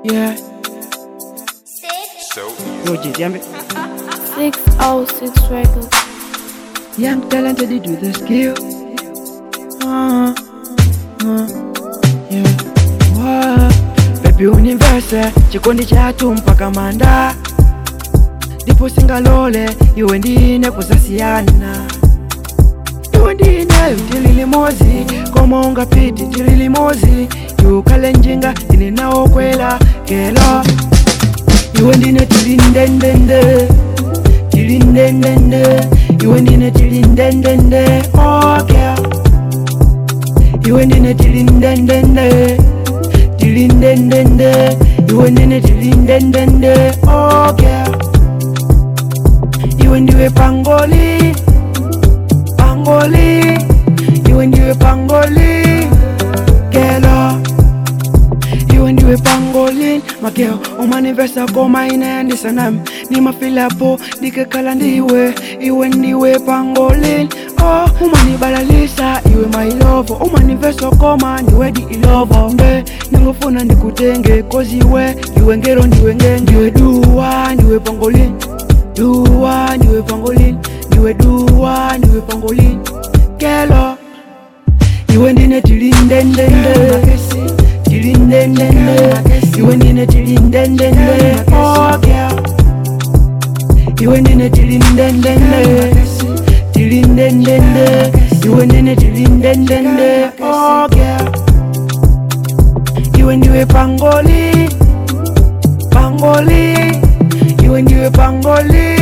Yeah, So, Roger, Jamie. 606 Records. Young talented with the skill. Uh, uh, yeah. Wow. Baby universe, chikondi chatu mpaka manda ndipo singalole iwe ndine kusasiyana iwe ndine tili limozi koma ungapiti tili limozi iukale njinga ine nawo kwela kelo iwe ndine tili ndendende tili ndendende iwe ndine tili ndendende okay. iwe ndine tili ndendende tili ndendende iwe ndine tili ndendende okay. iwe ndiwe pangoli pangoli iwe ndiwe pangoli kelo iwe ndiwe pangolin makeo umanivesa koma inaendisa nami nimafilapo ndikekala ndiwe iwe ndiwe pangolin oh, umanibalalisa iwe mailovo umanivesa koma ndiwe di ilovo nge ningofuna ndikutenge kozi iwe iwe ngero ndiwe nge ndiwe duwa ndiwe pangolin duwa ndiwe pangolin ndiwe duwa ndiwe pangolin kelo iwe ndine tilindendende tilindendende iwe ndine tilindendende oh, girl. iwe ndine tilindendende tilindendende iwe ndine tilindendende oh, girl. iwe ndiwe pangoli pangoli iwe ndiwe pangoli